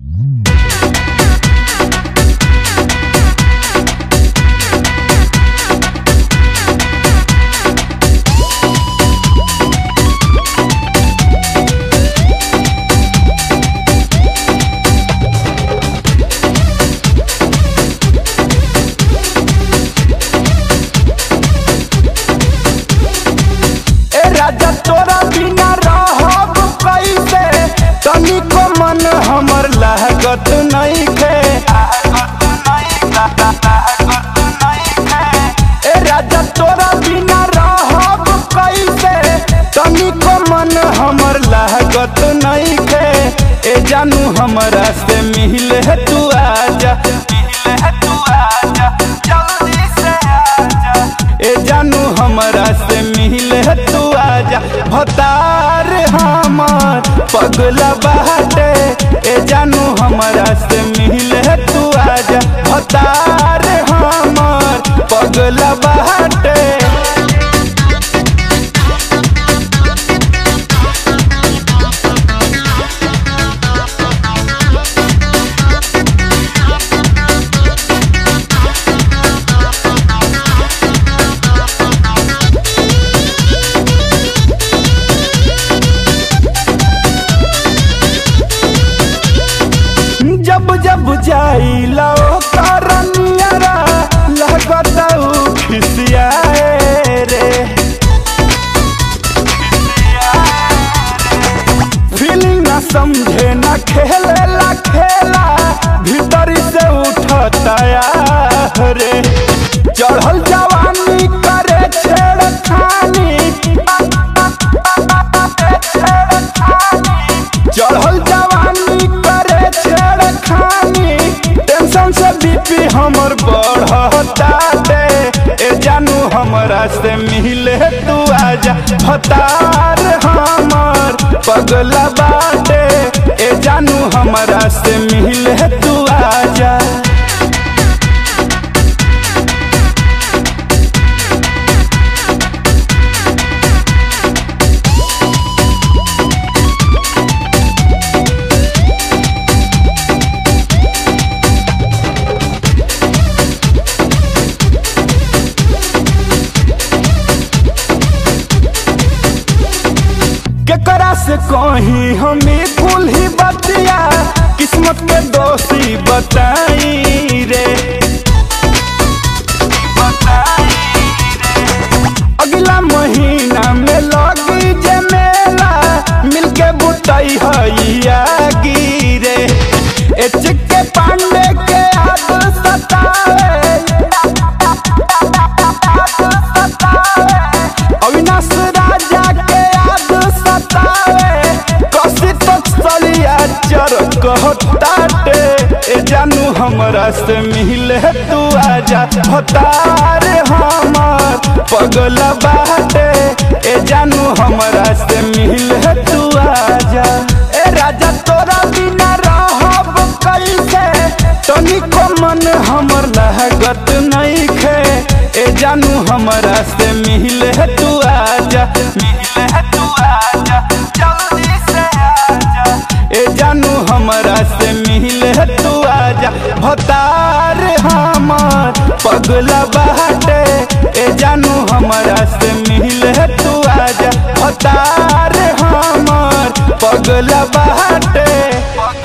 ए राजा तोरा बिना रहब कैसे तनिको मन हमर लागत नइखे ए राजा तोरा बिना रहब कैसे तनिको मन हमर लागत नइखे ए जानू हमरा से मिले तू आजा मिले तू आजा जल्दी से आजा ए जानू हमरा से मिले तू आजा भतार हमर पगला बाटे ए जानू हमरा से मिले तू आजा भतार हमर पगला बाटे जब जब जाइला ओ करनियरा लगत उ खिसियाए रे फीलिंग ना समझे ना खेले ला खेला भीतर से उठता रे चढ़ल जवानी करे छेड़खानी चढ़ल जवानी करे छेड़खानी टेंशन से बीपी हमर बढ़ता दे ए जानू हमरा से मिले तू आजा भतार हमर पगला बाटे ए जानू हमरा से मिले तू आजा केकरा से कहीं हमें कुल ही बतिया किस्मत के दोषी बताई रे अगला महीना में लगी जे मेला मिलके बुतई हैया गिरे ए चिक्के पांडे के याद सतावे अविनाश राजा के याद सतावे कसी तक सलिया चर कहताटे ए जानू हमरा से मिले तू आजा भतार हमर पगला बाटे ए जानू हमरा से मिले तू आजा ए राजा तोरा बिना रहब कैसे तनिको मन हमर लागत नइखे ए जानू हमरा से मिले तू आजा मिले तू आजा जल्दी से आजा ए जानू हमरा से मिले तू आजा भतार हमर पगला बाटे ए जानू हमरा से मिले तू आजा भतार हमर पगला बाटे